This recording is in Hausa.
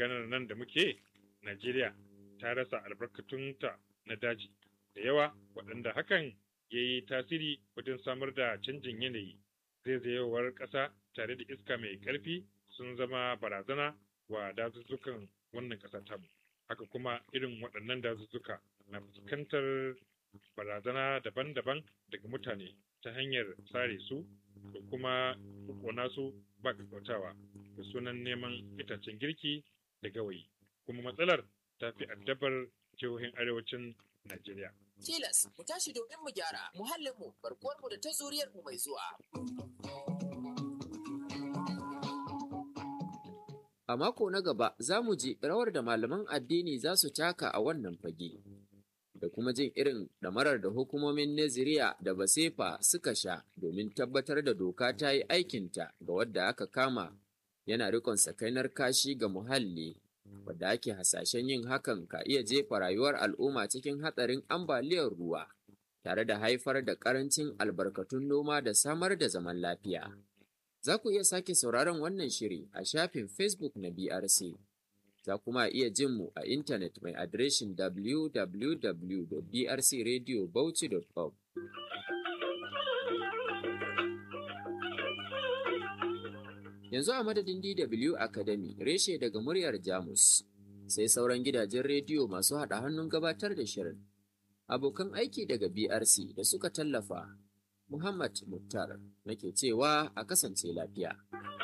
maganar nan da muke najeriya ta rasa albarkatunta na daji da yawa waɗanda hakan ya yi tasiri wajen samar da canjin yanayi zaizayewar ƙasa tare da iska mai ƙarfi sun zama barazana wa dazuzzukan wannan ƙasa tamu haka kuma irin waɗannan dazuzzuka na fuskantar barazana daban-daban daga mutane ta hanyar sare su da kuma kona su ba kakkautawa da sunan neman itacen girki da gawayi kuma matsalar ta fi addabar jihohin arewacin Najeriya. Tilas mu tashi domin mu gyara muhallinmu barkuwarmu da ta zuriyarmu mai zuwa. A mako na gaba za mu ji rawar da malaman addini za su taka a wannan fage, da kuma jin irin ɗamarar da hukumomin Naziriya da Basefa suka sha domin tabbatar da doka ta yi aikinta ga wadda aka kama yana rikon sakainar kashi ga muhalli, wadda ake hasashen yin hakan ka iya jefa rayuwar al'umma cikin hatsarin ambaliyar ruwa, tare da haifar da ƙarancin albarkatun noma da samar da zaman lafiya. Za ku iya sake sauraron wannan shiri a shafin Facebook na BRC. Za kuma iya jin mu a intanet mai adireshin www.brcradiobauchi.org. Yanzu a madadin DW Academy reshe daga muryar Jamus, sai sauran gidajen rediyo masu haɗa hannun gabatar da shirin. Abokan aiki daga BRC da suka tallafa Muhammad Muktar nake cewa a kasance lafiya.